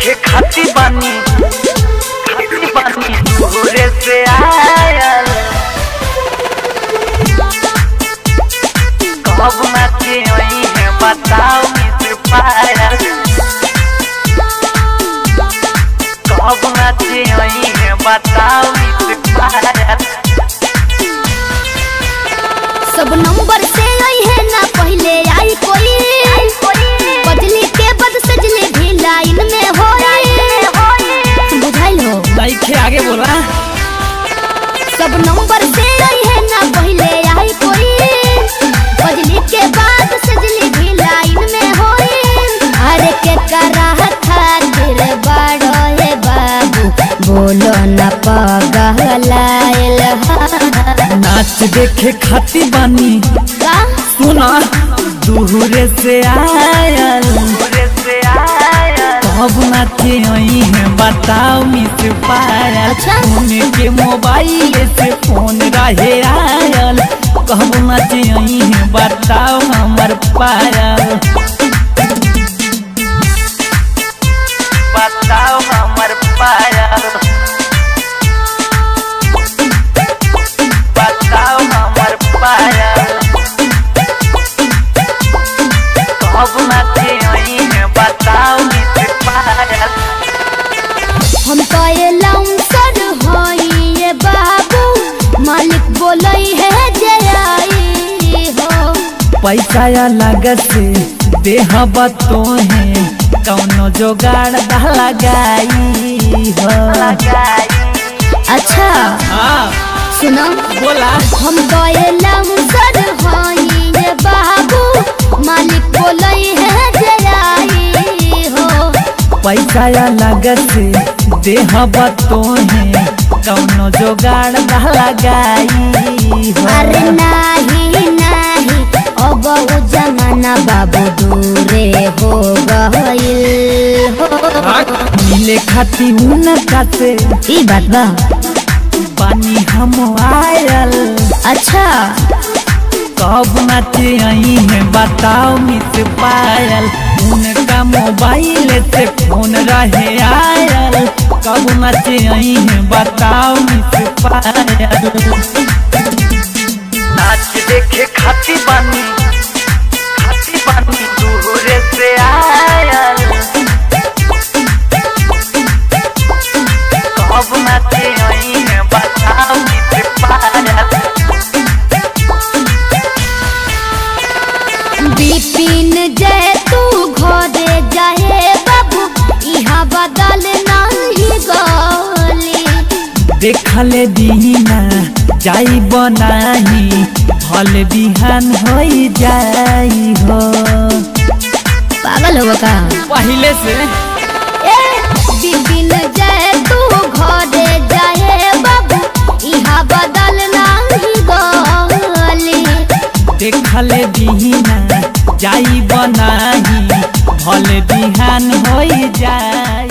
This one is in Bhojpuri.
देखे खाती बानी खाती बानी दूरे से आयल कब नाचे वही है बताओ मित्र पायल कब नाचे वही है बताओ मित्र पायल सब नंबर से आई है ना पहले आई कोई बजली के बद सजले भी लाइन में हो बुझाइल हो लाइक आगे बोला सब नंबर से आई है ना पहले आई कोई बजली के बाद सजली भी लाइन में हो अरे के करा खातिर बड़ो है बाबू बोलो न पगलाइल नाच देखे खाती बानी का सुना दूरे से आयल दूरे से आयल कब नाचे वही है बताओ मिस पायल अच्छा। उनके मोबाइल से फोन रहे आयल कब नाचे वही है बताओ हमर पायल बताओ हमर पायल बताओ हमर पायल कब नाचे आई है बताओ मित्र पायल हम तो ये लाउंसर हई ये बाबू मालिक बोलई है जयाई हो पैसा अलग से देह बतोहे कौनो जोगाड़ दा लगाई हो लगाई अच्छा हाँ सुनो बोला हम तो ये लाउंसर हई ये बाबू मालिक बोलई है जयाई हो पैसा अलग से देह बतोहे कौनो जोगाड़ दा लगाई हो अरे नाही नाही अब उ जमाना बाबू दूरे हो गइल हो मिले खाती उनका से ई बात बा पानी हम आयल अच्छा कब नाचे आई है बताओ मिस पायल उनका मोबाइल से फोन रहे आयल कब नाचे आई है बताओ मिस पायल नाच देखे खाती बानी खाती बानी दूरे से आयल कब नाचे आई है बताओ मित्र पायल बिपिन जय तू घरे जाए बाबू इहाँ बदल नहीं गली देखले दीना जाई बनाही भल बिहान हो जाई हो पागल हो का पहले से ए बिपिन जय तू घरे जाए बाबू इहाँ बदल नहीं गली देखले दीना जाई बनाही भल बिहान हो जाई